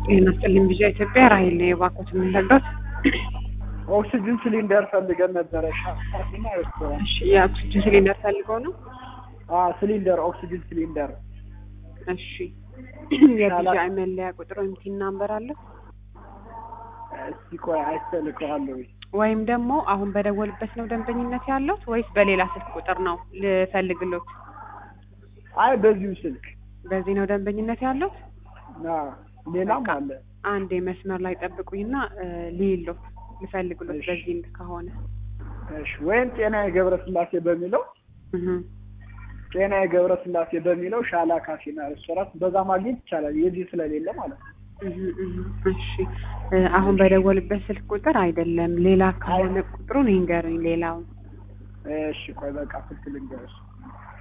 ጤና ይስጥልኝ ቢዣ ኢትዮጵያ ራሄል ነው የባኮት የምንለበት ኦክሲጅን ሲሊንደር ፈልገን ነበረ። ሻፋና ሬስቶራንት እሺ የኦክሲጅን ሲሊንደር ፈልገው ነው ሲሊንደር ኦክሲጅን ሲሊንደር እሺ የቢዣ መለያ ቁጥር ወይም ቲን ናምበር አለ እስቲ ቆይ አይተልከዋለሁ። ወይም ደግሞ አሁን በደወልበት ነው ደንበኝነት ያለው ወይስ በሌላ ስልክ ቁጥር ነው ልፈልግሎት አይ በዚሁ ስልክ በዚህ ነው ደንበኝነት ያለው አዎ፣ ሌላም አለ። አንድ መስመር ላይ ጠብቁኝና ልይሎት ልፈልግሎት እሺ። በዚህ ከሆነ እሺ፣ ወይም ጤና የገብረ ስላሴ በሚለው እህ ጤና የገብረ ስላሴ በሚለው ሻላ ካፌና ሬስቶራንት በዛ ማግኘት ይቻላል። የዚህ ስለሌለ ማለት ነው። እህ እህ እሺ እ አሁን በደወልበት ስልክ ቁጥር አይደለም ሌላ ከሆነ ቁጥሩን ይንገሩኝ ሌላውን እሺ፣ ቆይ በቃ ስልክ ልንገርሽ